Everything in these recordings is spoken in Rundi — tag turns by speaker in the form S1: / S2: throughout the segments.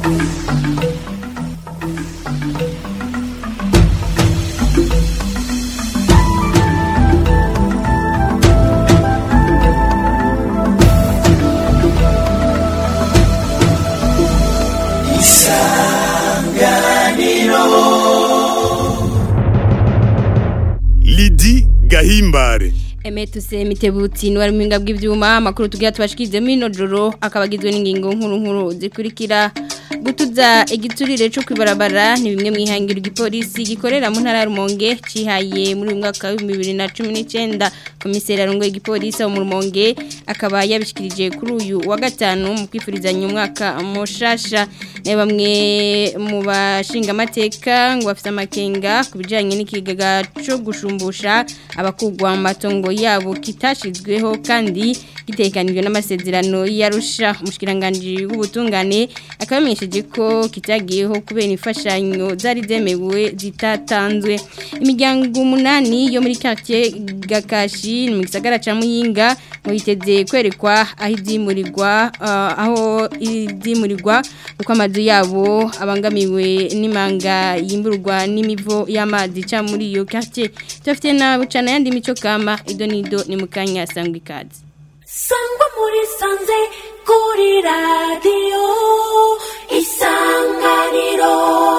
S1: Lidi Gahimbare
S2: Emetuse mitebutsi ni waruminga bw'ivyuma makuru tugira tubashikirize mino joro akabagizwe n'ingingo nkuru nkuru zikurikira gutuza igiturire cyo kwibarabara ni bimwe mwihangira igipolisi gikorera mu ntara ya Rumonge cihaye muri uyu mwaka wa 2019 komiseri arongoye igipolisi mu Rumonge akaba yabishikirije kuri uyu wa gatanu mu kwifurizanya umwaka mushasha ne bamwe mu bashinga amateka ngo bafite amakenga kubijanye n'ikigaga cyo gushumbusha abakugwa mu matongo yabo kitashizweho kandi gitekanijwe n'amasezerano yarusha umushikiranganje w'ubutungane akabamenyesheje ko kitagiyeho kubera imfashanyo zari zemewe zitatanzwe imiryango umunani yo muri quartier Gakashi mu gisagara ca Muyinga ngo yiteze kwerekwa aho izimurirwa uh, aho izimurirwa uko amazu yabo abangamiwe n'imanga yimburwa n'imivo y'amazi ca muri iyo quartier tufite na bucana yandi mico kama idonido ni mukanya sangwa ikazi
S3: sangwa muri sanze kuri radiyo isanganiro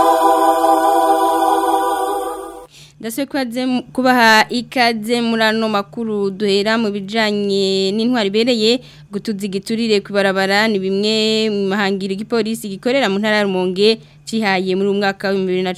S2: ndaswe kubaha ikaze muri ano makuru duhera mu bijyanye n'intwari ibereye gutuza igiturire ku ibarabara ni bimwe mu mahangiro igipolisi gikorera mu ntara ya Rumonge cihaye muri umwaka wa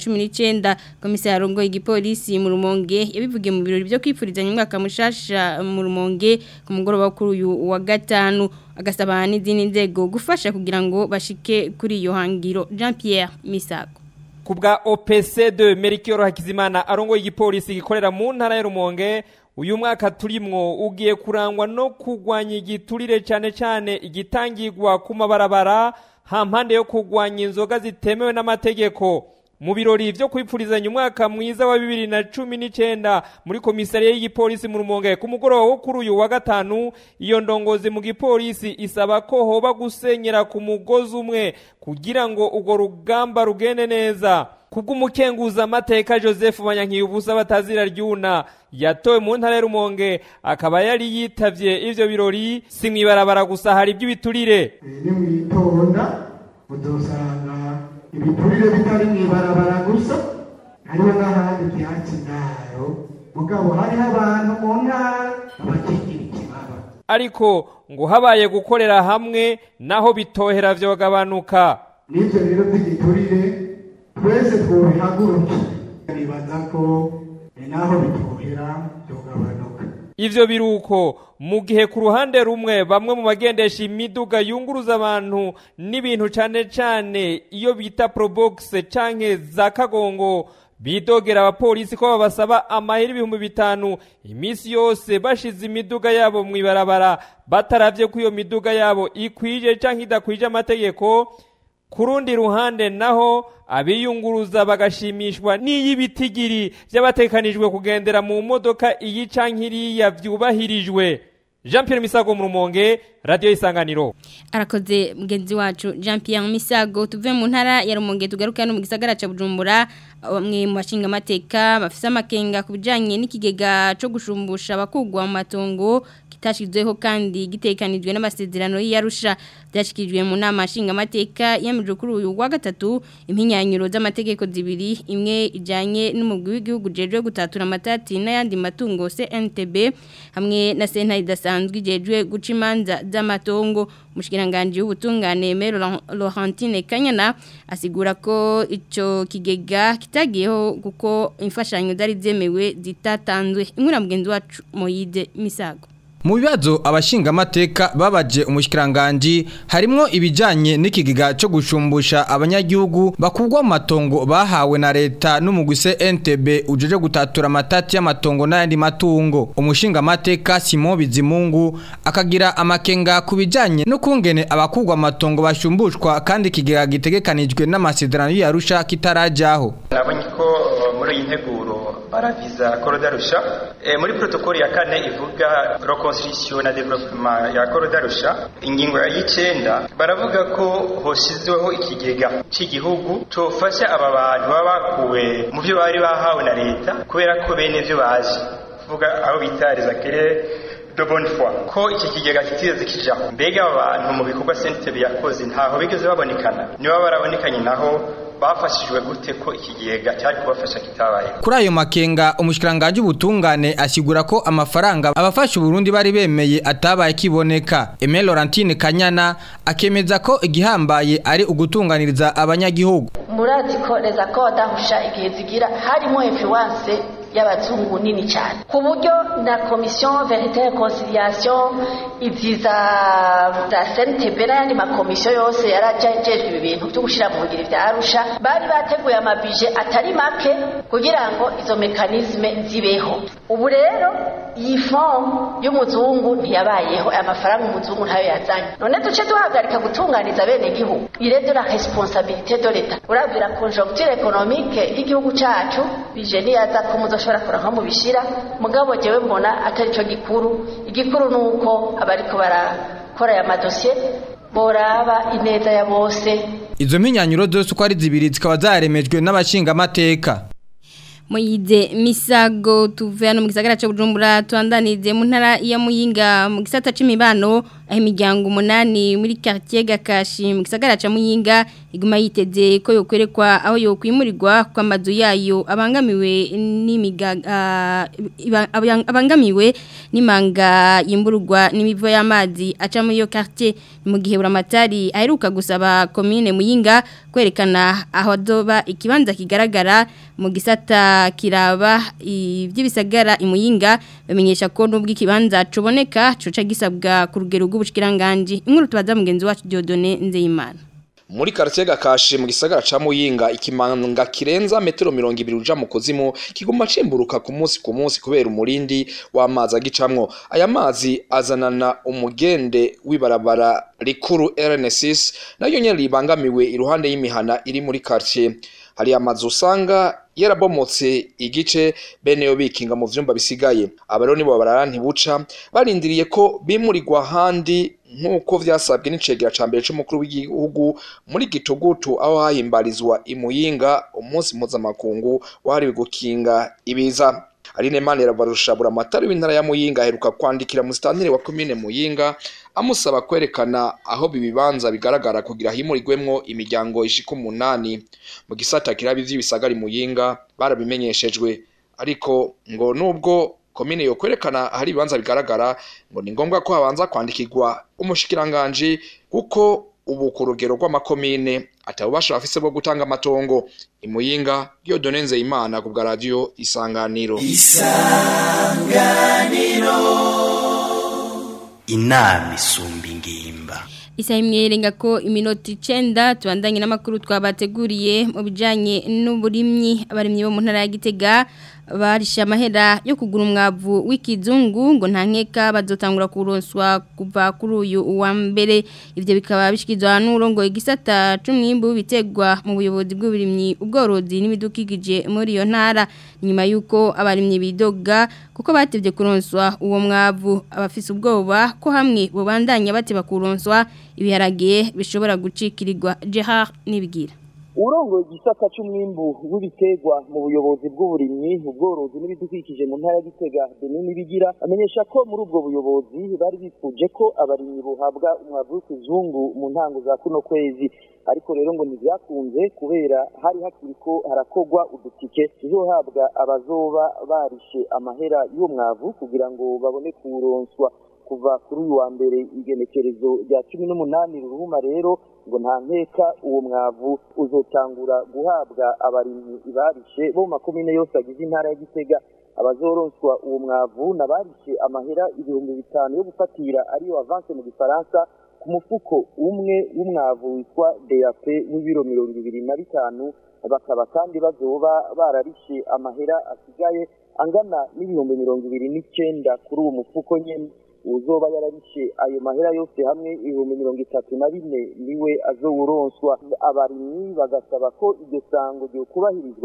S2: 2019 komisari arongoye igipolisi mu Rumonge yabivugiye mu birori byo kwifurizanya umwaka mushasha mu Rumonge ku mugoroba kuri uyu wa gatanu agasaba n'izindi nzego gufasha kugira ngo bashike kuri iyo hangiro Jean Pierre Misago
S4: kubwa OPC2 Merikioro Hakizimana arongoye igipolisi gikorera mu ntara ya Rumonge uyu mwaka turimwo ugiye kurangwa no kugwanya igiturire cyane cyane igitangirwa ku mabarabara hampande yo kugwanya inzoga zitemewe n'amategeko mu birori byo kwipfurizanya umwaka mwiza wa bibiri na cumi n'icyenda muri komisariya y'igipolisi mu rumonge ku mugoroba wo kuri uyu wa gatanu iyo ndongozi mu gipolisi isaba ko hoba gusenyera ku mugozi umwe kugira ngo urwo rugamba rugende neza kubw'umukenguza amateka joseph banyankiyubusa batazira ryuna yatowe mu ntara ya rumonge akaba yari yitavye ivyo birori si mw'ibarabara gusa hari iby'ibiturire
S5: ni mwitonda udusanga ibiturire bitari mw'ibarabara gusa hariho n'ahandi byatsi ndaro mugabo hariho abantu mu ntara abakigira ikibaba
S4: ariko ngo habaye gukorera hamwe naho bitohera vyogabanuka
S5: n'ivyo rero by'igiturire twese twobihagurukira nibaza ko naho bitohera vyogabanuka
S4: ivyo biruko mu gihe ku ruhande rumwe bamwe mu bagendesha imiduga yunguruza abantu n'ibintu cane cane iyo bita probox canke za kagongo bidogera abapolisi ko babasaba amahera ibihumbi bitanu iminsi yose bashize imiduga yabo mu ibarabara bataravye ko iyo miduga yabo ikwije canke idakwije amategeko ku rundi ruhande naho abiyunguruza bagashimishwa n'iy'ibitigiri by'abatekanijwe kugendera mu modoka iyi canke iriya vyubahirijwe Jean Pierre Misago mu Rumonge Radio Isanganiro
S2: arakoze mugenzi wacu Jean Pierre Misago tuve mu ntara ya Rumonge tugaruka no mu gisagara ca Bujumbura bamwe mu bashinga amateka bafise amakenga kubijanye n'ikigega cyo gushumbusha abakugwa mu matongo kitashizweho kandi gitekanijwe n'amasezerano y'Arusha byashikijwe mu nama nshinga amateka yamije kuri uyu wa gatatu impinyanyuro z'amategeko zibiri imwe ijanye n'umugwi w'igihugu jejwe gutatura amatati n'ayandi matungo CNTB hamwe na senta idasanzwe ijejwe guca imanza z'amatongo umushikiranganje w'ubutungane Mero Laurentine Kanyana asigura ko ico kigega kitagiyeho kuko imfashanyo zari zemewe zitatanzwe inkura mugenzi wacu Moyide Misago
S6: mu bibazo abashinga amateka babaje umushyikiranganji harimo ibijyanye n'ikigega cyo gushumbusha abanyagihugu bakugwa mu matongo bahawe na leta n'umugwise NTB ujeje gutatura amatati y'amatongo n'ayandi matungo umushinga amateka Simon Bizimungu akagira amakenga ku bijyanye no kungene abakugwa amatongo bashumbushwa kandi ikigega gitegekanijwe n'amasezerano y'Arusha kitarajyaho
S7: nabonye ko muri iyi nteguro baraviza korodarusha e, muri protokoli ya kane ivuga reconstruction na development ya korodarusha ingingo ya y'icenda baravuga ko hoshizweho ikigega c'igihugu cofasha aba bantu baba bakuwe mu vyo bari bahawe na leta kubera ko bene vyo baje kuvuga aho bita les acquéreurs de bonne foi ko iki kigega kitigeze kija mbega aba bantu mu bikorwa sentebe yakoze ntaho bigeze babonekana niba barabonekanye naho bafashijwe gute ko iki kigega cyari kubafasha kitabaye
S6: Kuri ayo makenga umushikiranganje ubutungane asigura ko amafaranga abafasha Burundi bari bemeye atabaye kiboneka. Aimé Laurentine Kanyana akemeza ko igihambaye ari ugutunganiriza abanyagihugu.
S8: murazi ko reza ko badahusha igihe zigira harimo influence y'abazungu nini cyane ku buryo na komisiyo verite conciliation ibyiza za CNTB n'ayandi makomisiyo yose yarajejwe ibi bintu byo gushyira mu ngiro bya arusha bari bateguye amabije atari make kugira ngo izo mekanisme zibeho ubu rero iyi fomu y'umuzungu ntiyabayeho aya mafaranga umuzungu ntayo yazanye none duce duhagarika gutunganiza bene gihugu ire de la responsabilité de l'etat urabwira conjoncture économique y'igihugu cacu bije niyaza ko muzoshobora kuranka mu bishira mugabo jewe mbona atari cyo gikuru igikuru nuko abariko barakora aya madosiye boraba ineza ya bose
S6: Izo mpinyanyuro zose uko ari zibiri zikaba zaremejwe n'abashinga amateka.
S2: Moyize misago tuve hano mu gisagara cyo Bujumbura twandanize mu ntara ya Muyinga mu gisata c'imibano aho imiryango umunani muri quartier Gakashi mu gisagara ca Muyinga iguma yiteze ko yokwerekwa aho yokwimurirwa kwa mazu yayo abangamiwe n'imiga ah, iba- abang- abangamiwe n'imanga yimburwa n'imivo y'amazi aca muri yo quartier mu gihe buramatari aheruka gusaba commune Muyinga kwerekana aho doba ikibanza kigaragara mu gisata kiraba iby'ibisagara imuyinga bamenyesha ko nubwo ikibanza cuboneka coca gisabwa ku rugero rw'ubushikiranganje inkuru tubaza mugenzi wacu Diodone Nzeyimana
S9: muri quartier gakashi mu gisagara ca Muyinga ikimanga kirenza metero 200 uja mu kuzimu kiguma cimburuka ku munsi ku munsi kubera umurindi w'amazi agicamwo aya mazi azanana umugende w'ibarabara rikuru RN6 nayo nyene ribangamiwe iruhande y'imihana iri muri quartier hari amazu usanga yarabomotse igice bene yo bikinga mu vyumba bisigaye abaro nibo barara ntibuca barindiriye ko bimurirwa handi nk'uko vyasabwe n'icegera ca mbere c'umukuru w'igihugu muri gitugutu aho hahimbarizwa imuyinga umunsi mpuzamakungu wahariwe gukinga ibiza Aline Manera barusha buramatari w'intara ya Muyinga aheruka kwandikira musitantire wa commune Muyinga amusaba kwerekana aho bibibanza bigaragara kugira himurirwemwo imiryango ishika umunani mu gisata kirabi vy'ibisagari Muyinga barabimenyeshejwe ariko ngo nubwo komine yo kwerekana ahari ibibanza bigaragara ngo ni ngombwa ko habanza kwandikirwa umushikiranganji kuko ubu ku rugero rw'amakomine atabubasha bafise bwo gutanga amatongo imuyinga Dieudonne Nzeyimana ku bwa radio isanganiro
S10: inama isumba ingimba
S2: Isa imwerenga ko iminota 9 tubandanye n'amakuru twabateguriye mu bijanye n'uburimyi abarimyi bo mu ntara ya Gitega barisha amahera yo kugura umwavu w'ikizungu ngo nta nkeka bazotangura kuronswa kuva kuri uyu wa mbere ivyo bikaba bishikizwa n'urongo igisata c'umwimbu bitegwa mu buyobozi bw'uburimyi ubworozi n'ibidukikije muri iyo ntara nyuma yuko abarimyi bidoga kuko batevye kuronswa uwo mwavu abafise ubwoba ko hamwe bobandanya bateba kuronswa ibiharage bishobora gucikirirwa Gerard nibigira
S11: urongoye igisata c'umwimbu w'ibiterwa mu buyobozi bw'uburimyi ubworozi n'ibidukikije mu ntara ya Gitega Benin bigira amenyesha ko muri ubwo buyobozi bari bifuje ko abarimyi buhabwa umwavu w'ikizungu mu ntango za kuno kwezi ariko rero ngo ntibyakunze kubera hari hakiri ko harakogwa udutike tuzohabwa abazoba barishe amahera y'uwo mwavu kugira ngo babone kuwuronswa kuva kuri uyu wa mbere igenekerezo rya cumi n'umunani ruhuma rero ngo nta nkeka uwo mwavu uzotangura guhabwa abarimyi barishe bo mu makomine yose agize intara ya Gitega abazoronswa uwo mwavu nabarishe amahera ibihumbi bitanu yo gufatira ariyo avance mu gifaransa ku mufuko umwe w'umwavu witwa DAP w'ibiro mirongo ibiri na bitanu bakaba kandi bazoba bararishe amahera asigaye angana n'ibihumbi mirongo ibiri n'icenda kuri uwo mufuko nyene uzoba yararishe ayo mahera yose hamwe ibihumbi mirongo itatu na bine niwe azowuronswa abarimyi bagasaba ko iryo sango ryo kubahirizwa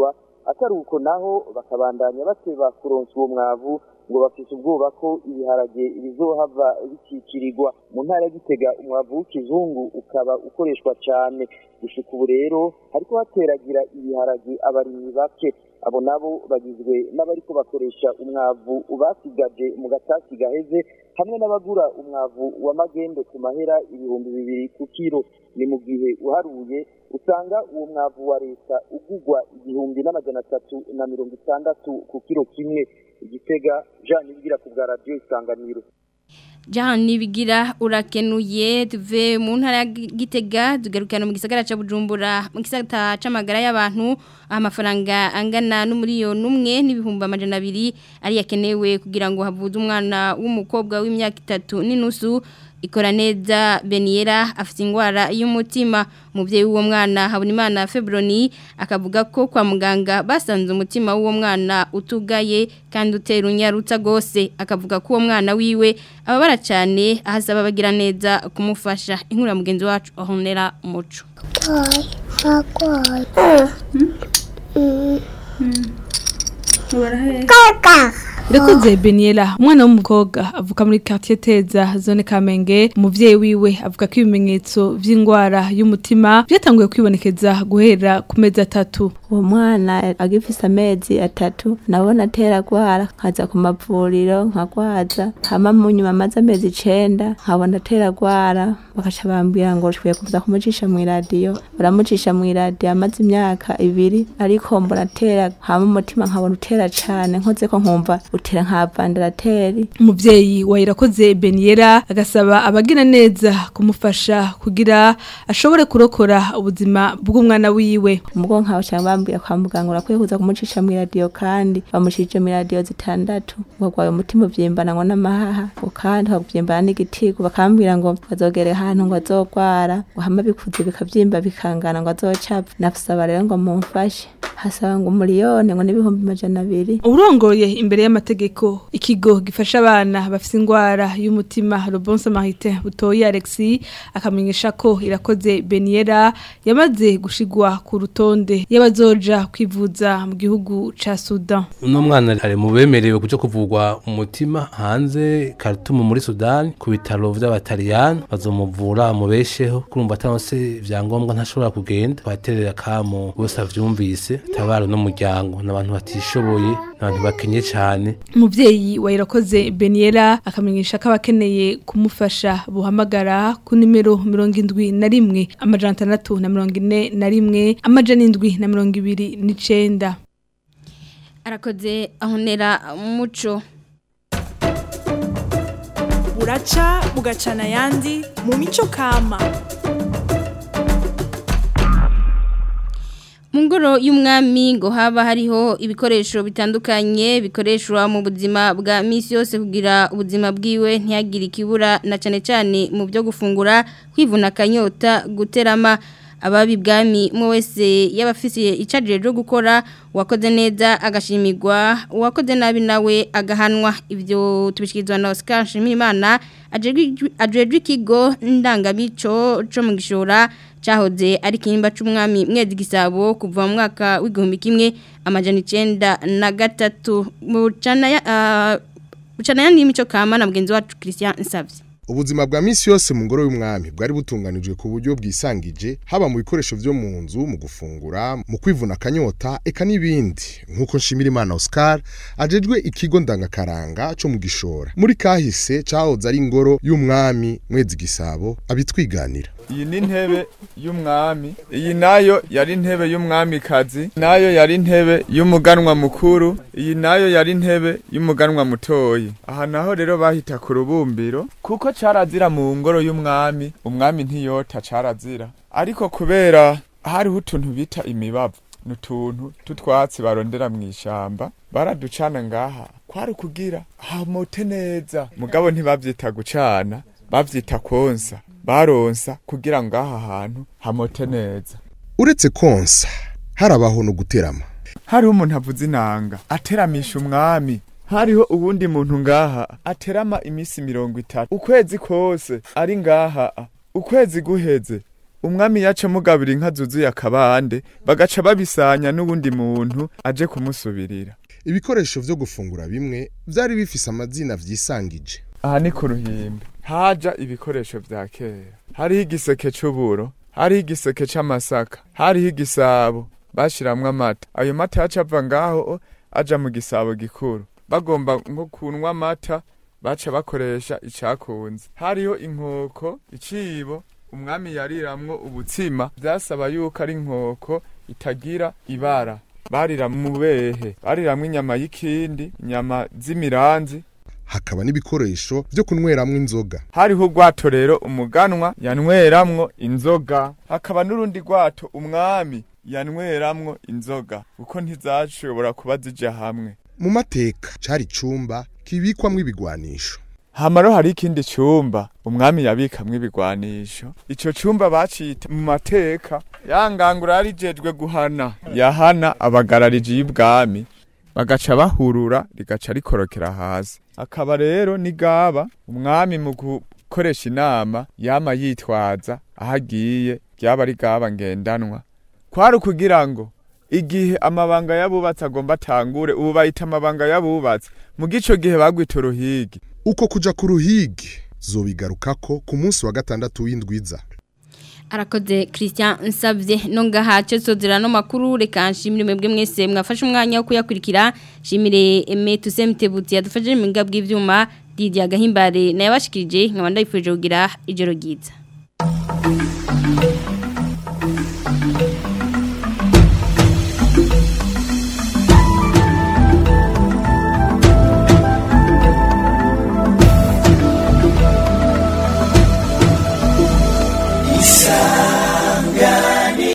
S11: atari uko naho bakabandanya bateba kuronsa uwo mwavu ngo bafise ubwoba ko ibiharage bizohava bikikirirwa mu ntara ya gitega umwavu w'ikizungu ukaba ukoreshwa cyane gushika ubu rero hariko hateragira ibiharage abarimyi bake abo nabo bagizwe n'abariko bakoresha umwavu basigaje mu gatasi gaheze hamwe n'abagura umwavu wa magendo ku mahera ibihumbi bibiri ku kiro ni mu gihe uharuye usanga uwo mwavu wa leta ugugwa igihumbi n'amajana atatu na mirongo itandatu ku kiro kimwe igitega jean ibigira ku bwa radiyo isanganiro
S2: Jahan nibigira urakenuye tuve mu ntara ya Gitega tugarukana mu gisagara ca Bujumbura mu gisagara c'amagara y'abantu amafaranga angana n'umuriyoni umwe n'ibihumbi amajana abiri ari yakenewe kugira ngo havuze umwana w'umukobwa w'imyaka itatu n'inusu ikora neza Beniera afite ingwara y'umutima umubyeyi w'uwo mwana Habonimana Febroni akavuga ko kwa muganga basanze umutima w'uwo mwana utugaye kandi utera unyarutsa gose akavuga ko uwo mwana wiwe ababara cyane ahasaba bagira neza kumufasha inkuru ya mugenzi wacu ahonera umuco
S12: Irakoze Beniela umwana w'umukobwa avuka muri quartier Teza zone Kamenge umuvyeyi wiwe avuga ko ibimenyetso vy'ingwara y'umutima byatanguye kwibonekeza guhera ku mezi atatu
S13: uwo mwana agifise amezi atatu nabona atera gwara nkaza ku mavuriro nkagwaza hama mu nyuma amaze amezi icenda nkabona atera gwara bakaca bambwira ngo twiye kuza kumucisha mu iradiyo baramucisha mu iradiyo amaze imyaka ibiri ariko mbona atera hama umutima nkabona utera cane nkoze ko nkumva utera nka vandarateri
S12: umuvyeyi wa Irakoze Beniera agasaba abagira neza kumufasha kugira ashobore kurokora ubuzima bw'umwana wiwe
S13: umugo nkaho cyangwa bambwira kwa muganga urakwiye kuza kumucisha mu iradiyo kandi bamushije mu iradiyo zitandatu ngo gwaye umutima uvyimbana ngo n'amahaha ngo kandi bakavyimbana n'igitigo bakambwira ngo bazogere ahantu ngo azogwara ngo hama bikuze bikavyimba bikangana ngo azocapfa nafusaba rero ngo mumfashe hasaba ngo umuriyone ngo n'ibihumbi amajana abiri
S12: urongoye imbere y'amategeko ikigo gifasha abana bafite ingwara y'umutima Robon Samarité butoyi Alexis akamenyesha ko irakoze Beniera yamaze gushigwa ku rutonde y'abazoja kwivuza mu gihugu ca Sudan
S14: uno mwana ari mu bemerewe kuja kuvurwa umutima hanze Khartoum muri Sudan ku bitaro vy'abataliyani bazomuvura mubesheho kurumva atanose vyangombwa ntashobora kugenda baterera kamo bose avyumvise tabaro n'umuryango n'abantu batishoboye n'abantu bakenye cyane
S12: umuvyeyi wa Irakoze Beniera akamenyesha ko abakeneye kumufasha buhamagara ku nimero mirongo indwi na rimwe amajana atandatu na mirongo ine na rimwe amajana indwi na mirongo ibiri n'icenda
S2: arakoze ahonera umuco
S15: buraca bugacana ayandi mu mico kama
S2: mu ngoro y'umwami ngo haba hariho ibikoresho bitandukanye bikoreshwa mu buzima bwa minsi yose kugira ubuzima bwiwe ntihagire ikibura na cyane cyane mu byo gufungura kwivuna akanyota guterama ababi bwami mu wese y'abafisiye icajije ryo gukora uwakoze neza agashimirwa uwakoze nabi nawe agahanwa ibyo tubishikirizwa na Oscar Nshimiyimana ajejwe ikigo ndangamico co mu gishora cyahoze ari kinimba c'umwami mwezi gisabo kuva mu mwaka w'igihumbi kimwe amajana 9 na gatatu mu cana ya uh, cana yandi mico kama na mugenzi wacu Christian Nsavye
S16: ubuzima bwa misi yose mu ngoro y'umwami bwari butunganijwe ku buryo bwisangije haba mu bikoresho byo mu nzu mu gufungura mu kwivuna akanyota eka n'ibindi nk'uko nshimira imana Oscar ajejwe ikigo ndangakaranga cyo mu gishora muri kahise cahoze ari ingoro y'umwami mwezi gisabo abitwiganira
S17: iyi ni intebe y'umwami iyi nayo yari intebe y'umwamikazi nayo yari intebe y'umuganwa mukuru iyi nayo yari intebe y'umuganwa mutoyi aha naho rero bahita ku rubumbiro kuko carazira mu ngoro y'umwami umwami ntiyota carazira ariko kubera hariho utuntu bita imibavu n'utuntu tutwatsi barondera mu ishamba baraducana ngaha kwari kugira hamote neza mugabo ntibavyita gucana bavyita konsa baronsa kugira ngo aha hantu hamote neza
S16: uretse konsa harabaho no guterama
S17: hariho umuntu avuze inanga ateramisha umwami hariho uwundi muntu ngaha aterama iminsi mirongo itatu ukwezi kose ari ngaha ukwezi guheze umwami yaca mugabira inka zuzuye akabande bagaca babisanya n'uwundi muntu aje kumusubirira
S16: ibikoresho vyo gufungura bimwe vyari bifise amazina vyisangije
S17: aha ni ku ruhimbi haja ibikoresho vya kera hariho igiseke c'uburo hariho igiseke c'amasaka hariho igisabo bashiramwo amata ayo mata yaca ava ngaho aja mu gisabo gikuru bagomba nko kunwa amata baca bakoresha icakunze hariho inkoko icibo umwami yariramwo ubutsima vyasaba yuko ari inkoko itagira ibara barira mu behe bariramwo inyama y'ikindi inyama z'imiranzi
S16: hakaba n'ibikoresho vyo kunyweramwo inzoga
S17: hariho urwato rero umuganwa yanweramwo inzoga hakaba n'urundi rwato umwami yanweramwo inzoga kuko ntizashobora kuba zija hamwe
S16: mu mateka cari icumba kibikwamwo ibigwanisho
S17: hamaro hari ikindi cumba umwami yabikamwo ibigwanisho ico cumba bacita mu mateka yangangura yarijejwe guhana yahana abagarariji y'ubwami bagaca bahurura rigaca rikorokera hasi akaba rero nigaba umwami mu gukoresha inama yama yitwaza aho agiye ryaba ari gaba ngendanwa kwari ukugira ngo igihe amabanga y'abubatsi agomba atangure ubu bayita amabanga y'abubatsi mu gico gihe bagwita uruhigi
S16: uko kuja ku ruhigi zobigarukako ku munsi wa gatandatu w'indwiza
S2: arakoze Christian Nsabye nongaha cyo sozera no makuru reka nshimire mwebwe mwese mwafashe umwanya wo kuyakurikira shimire Eme Tusemtebuti yadufashije mu ngabwe ivyuma Didier Gahimbare naye bashikirije nkabanda yifuje kugira ijoro ryiza